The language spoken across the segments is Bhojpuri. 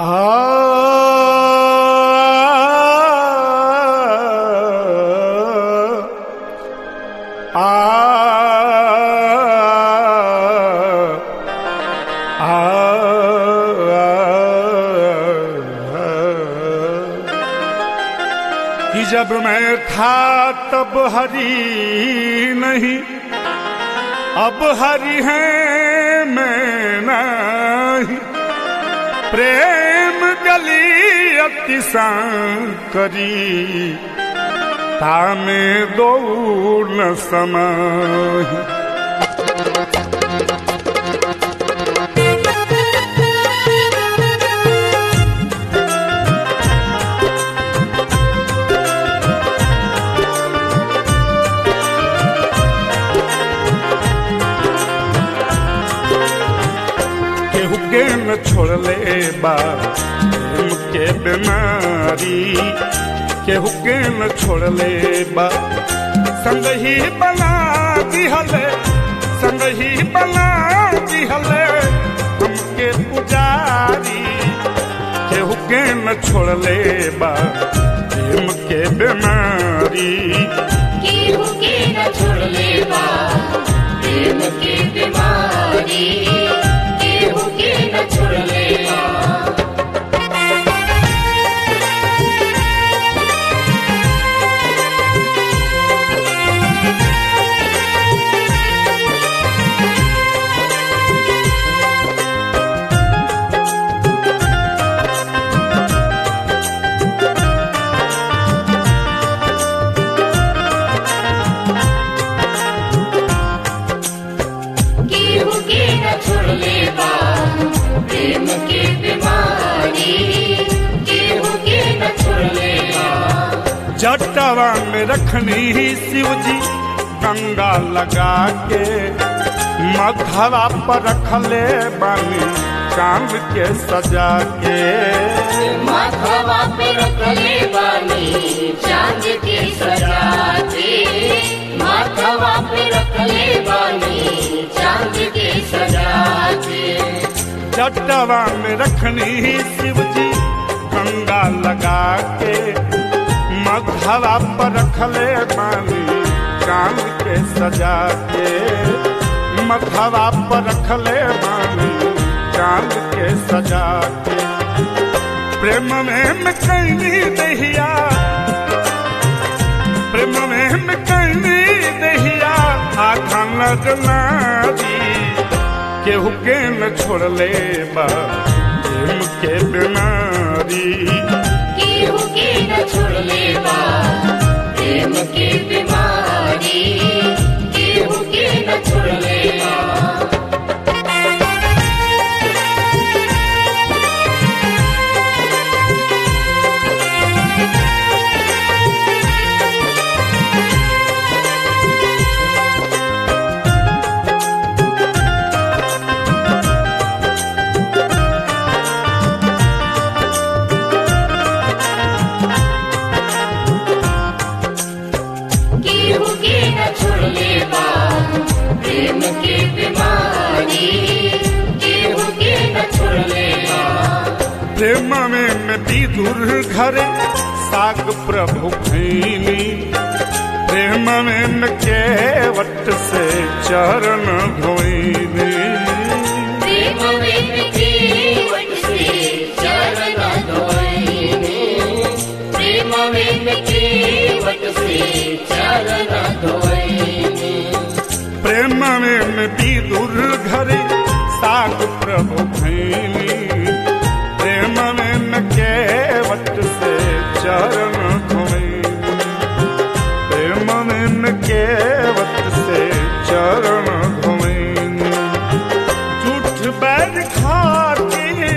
कि जब मैं था तब हरी नहीं अब हरी है मैं नहीं प्रेम गली अति करी तामे दो न समय केहू के न छोड़ले बा प्रेम के बीमारी केहू के न छोड़ले बा संग ही बना दिहले संग ही बना दिहले हमके पुजारी केहू के न छोड़ले बा प्रेम के बीमारी केहू के न छोड़ले बा प्रेम के बीमारी केहू के न छोड़ले बा केहू के न छोड़ले बा प्रेम के बीमारी केहू के न छोड़ले बा जटवा में रखनी शिव जी गंगा लगा के मधवा पर रखले बानी चांद के सजा के माथवा पे रखले बानी चांद के सजा के माथवा पे रखले बानी चांद के सजा के जटवा में रखनी शिव जी गंगा लगा के मधवा पर रखले बानी चांद के सजा के मधवा पर रखले बानी चांद के सजा के प्रेम में मैं कैनी दहिया प्रेम में मैं कैनी दहिया आखा लगना दी केहू के न छोड़ले बा प्रेम के बीमारी केहू के न छोड़ले बा प्रेम के बीमारी केहू के न छोड़ले बा केहू के न छोड़ले बा प्रेम के बीमारी केहू के न छोड़ले बा प्रेम में मैं विदुर घर साग प्रभु खैनी प्रेम में मैं केवट से चरण धोइनी प्रेम में जीवन से चरण धोइने प्रेम में जीवन से चरण धोइने प्रेम में मैं विदुर घर साग प्रभु खैनी प्रेम में मैं केवट से चरण धोइनी प्रेम में मैं केवट से चरण धोइनी झूठ बैर खाके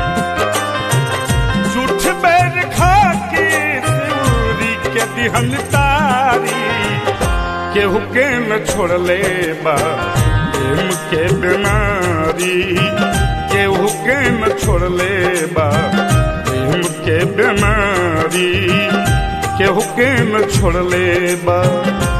झूठ बैर खाके सूरी के दिहन तारी केहू के न छोड़ले बा प्रेम के बीमारी केहू के न छोड़ले बा प्रेम के बीमारी केहू के न छोड़ले बा